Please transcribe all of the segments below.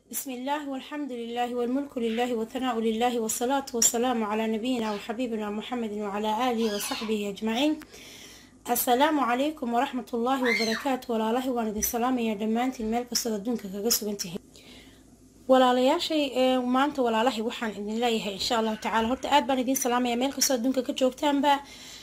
بسم الله والحمد لله والملك لله والثناء لله والصلاة والسلام على نبينا وحبيبنا محمد وعلى آله وصحبه أجمعين السلام عليكم ورحمة الله وبركاته ولا الله وان دي سلام يا دمانتي المال كسر الدنك كجسوبنتي ولا لا شيء ما أنت ولا الله وحن إذن الله إن شاء الله تعالى هرت آد بان دين سلام يا مال كسر الدنك كجوبتان با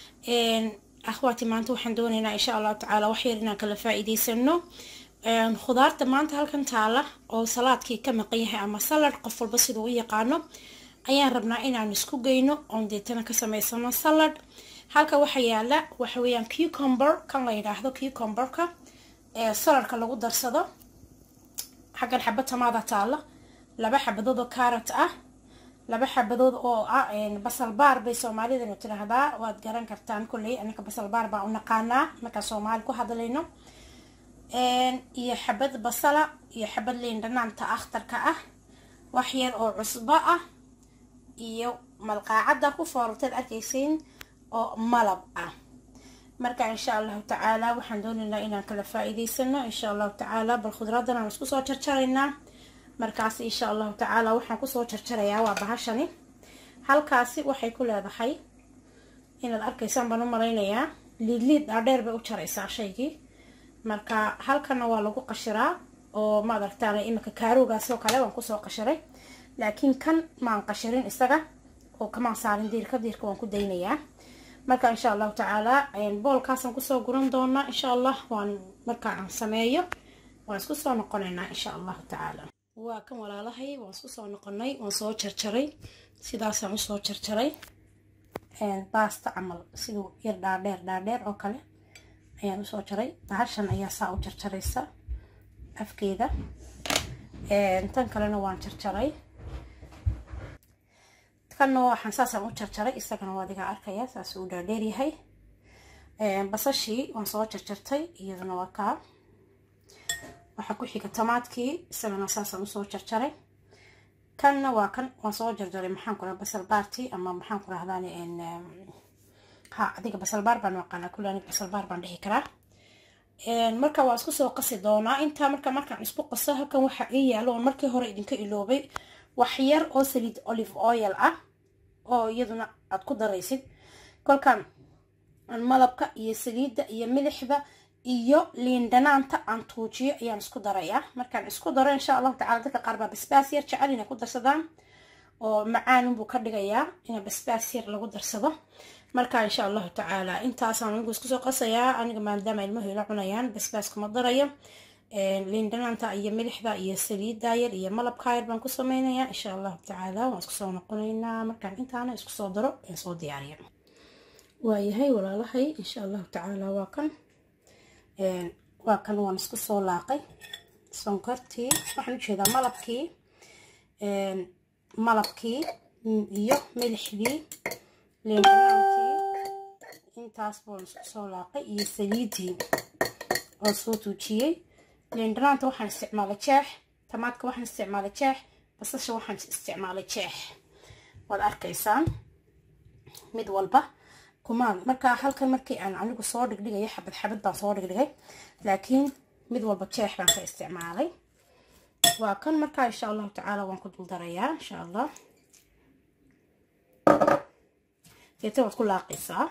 أخواتي ما أنت وحن دوننا إن شاء الله تعالى وحيرنا كلا فائدي سنو khudaarta maanta halkan taala oo salaadkii ka maqan yahay ama salad qof walba siduu u yaqaano ayaan rabnaa inaan isku geyno oon deetana ka sameysano salad halka waxaa yaala waxaweyaan cucumber kan la yidhaahdo cucumberka ee saladka lagu darsado xaggan xaba tamaada taala laba xabadood oo carrot ah laba xabadood oo ah basal baar bay soomaalidanu tiraahdaa waad garan kartaan kolley anaka basal baar baan u naqaanaa markaan soomaali ku hadlayno iyo xabad basala iyo xabad liin dhanaanta akhtarka ah wax yar oo cusbo ah iyo malqaacadda ku foorarteed arkaysiin oo malab ah marka insha allahu tacaala waxaan doonaynaa inaan kala faa-iideysano insha allahu tacaala bal khudradan aan isku soo jarjaraynaa markaas insha allahu tacaala waxaan kusoo jarjarayaa waa bahashani halkaasi waxay ku leedahay inaad arkaysaan baan u malaynayaa liidliid dhaadheer bay u jaraysaa shaygii marka halkana waa lagu qashiraa oo maad aragtaan iminka kaaroogaasoo kale waan kusoo qashiray laakiin kan maan qashirin isaga oo kamaan saarin diirka diirka waan ku daynayaa marka insha allahu tacaala boolkaasaan kusoo guran doonaa insha allah waan marka aan sameeyo waan isku soo noqonaynaa insha allahu tacaala waa kan walaalahay waan isku soo noqonay waan soo jarjaray sidaasaan usoo jarjaray baasta camal siduu yar dhaadheer dhaadheer oo kale ayaan usoo jaray bahashan ayaa saa u jarjaraysa afkeeda tan kalena waan jarjaray kanna waxaan saasaan u jarjaray isagana waa adiga arkaya saas uu dhaadheeryahay basashii waan soo jarjartay iyaduna waa kaa waxaa ku xiga tamaadkii isagana saasaan usoo jarjaray kanna waa kan waan soo jarjaray maxaan ku raha basal baarti ama maxaan ku rahdaani ha adiga basalbaar baan aqaanaa kule aniga basalbaar baan dhihi karaa marka waa isku soo qasi doonaa intaa marka markaan isku qaso halkan waxa ii yaalo oon markii hore idinka iloobay wax yar oo saliid olive oil ah oo iyaduna aad ku daraysid kolkaan malabka iyo saliidda iyo milixda iyo liin dhanaanta aan tuujiyo ayaan isku darayaa markaan isku daro insha allahu tacala dadka qaar baa basbaas yar jecel inay ku darsadaan oo macaanunbuu ka dhigayaa in basbaas yar lagu darsado marka insha allahu tacaala intaasaan anigu isku soo qasayaa aniga maadaama ilmuhu ila cunayaan basbaas kuma darayo liin dhanaanta iyo milixda iyo saliidda yar iyo malabka yar baan ku sameynayaa insha allahu tacaala waan isku soo noqonaynaa markaan intaana isku soo daro aan soo diyaariya waayahay walaalahay insha allahu tacaala waa kan waa kan waan isku soo laaqay sonkortii waxaan ujeedaa malabkii malabkii iyo milixdii liindhanaantii intaas baan isku soo laaqay iyo saliidii oo soo tuujiyey liindhanaanta waxaan isticmaalay jeex tamaadka waxaan isticmaalay jeex basasha waxaan isticmaalay jeex waad arkaysaan mid walba kumaan markaa halkan markii aan anigu soo dhigdhigaya xabad xabad baan soo dhigdhigay laakiin mid walba jeex baan ka isticmaalay waa kan markaa insha allahu tacaala waan ku dul darayaa insha allah deeta waad ku laaqaysaa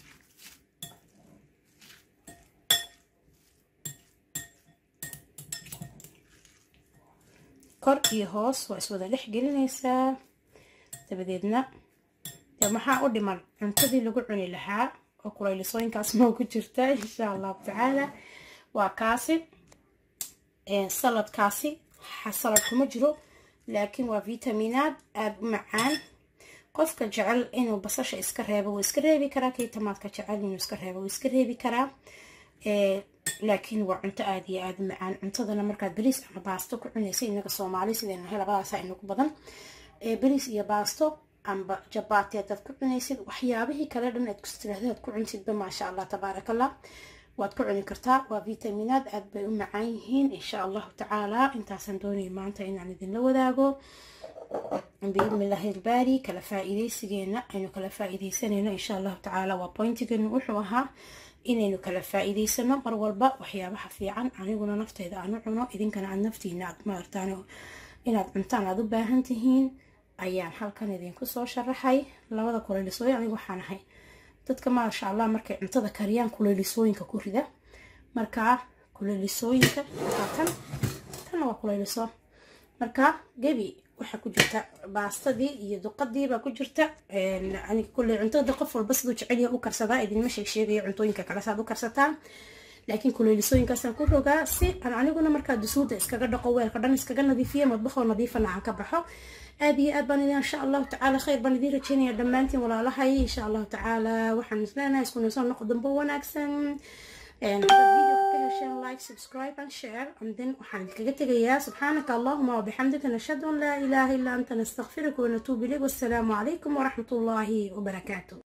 kor iyo hoos waa iswada dhex gelinaysaa dabadeedna dee maxaa u dhiman cuntadii lagu cuni lahaa oo kulaylisooyinkaas moo ku jirta insha allahu tacaala waa kaasi saladkaasi salad kuma jiro laakiin waa vitaminaad aada u macaan qofka jecel inuu basasha iska reebo wuu iska reebi karaa kii tamaadka jecel inuu iska reebo wuu iska reebi karaa laakiin waa cunto aada iyo aada u macaan cuntadana markaad beriis ama baasto ku cunaysa inaga soomaali sidaynahay labadaasa inagu badan beriis iyo baasto amba jabaati hadaad ku cunaysid waxyaabihii kale dhan aad kustiraahda aad ku cunsidba maasha allah tabaaraka allah waad ku cuni kartaa waa vitaminaad aada bay u macaan yihiin insha allahu tacaala intaasaan doonaya maanta inaan idinla wadaago biidnillahi ilbaari kala faa-iideysigeena aynu kala faa-iideysanayno insha allahu tacaala waa pointigeenu wuxuu ahaa inaynu kala faa-iideysano mar walba waxyaabaha fiican aniguna nafteyda aan u cuno idinkana aad naftiina aad maartaan inaad cuntaan aada u baahan tihiin ayaan halkan idinku soo sharaxay labada kuleylisooyin anigu waxaan ahay dadka maasha allah markay cuntada kariyaan kuleylisooyinka ku rida markaa kuleylisooyinka tan tanna waa kuleyliso markaa gebi waxaa ku jirta baastadii iyo duqadii baa ku jirta aniga kulley cuntada qof walba siduu jecelyaha u karsadaa idinma sheeg sheegaya cuntooyinka kale saad u karsataan laakiin kuleylisooyinkaasaan ku rogaa si aan aniguna markaa dusuuda iskaga dhaqo weelka dhan iskaga nadiifiya madbaxoo nadiifana aan ka baxo aada iyo aad baan idin insha allahu tacaala khayr baan idiin rajeynaya dhammaantiin walaalahay insha allahu tacaala waxaan isleenahay isku ninsoo noqo dambo wanaagsan video ka hesheen like subscribe and share and then waxaan idinkaga tegayaa subxaanaka allahuma wabixamdika nashhadu an laa ilaaha illa anta nastaghfiruka wanatuubu ilayk wassalaamu calaykum waraxmat ullaahi wabarakaatu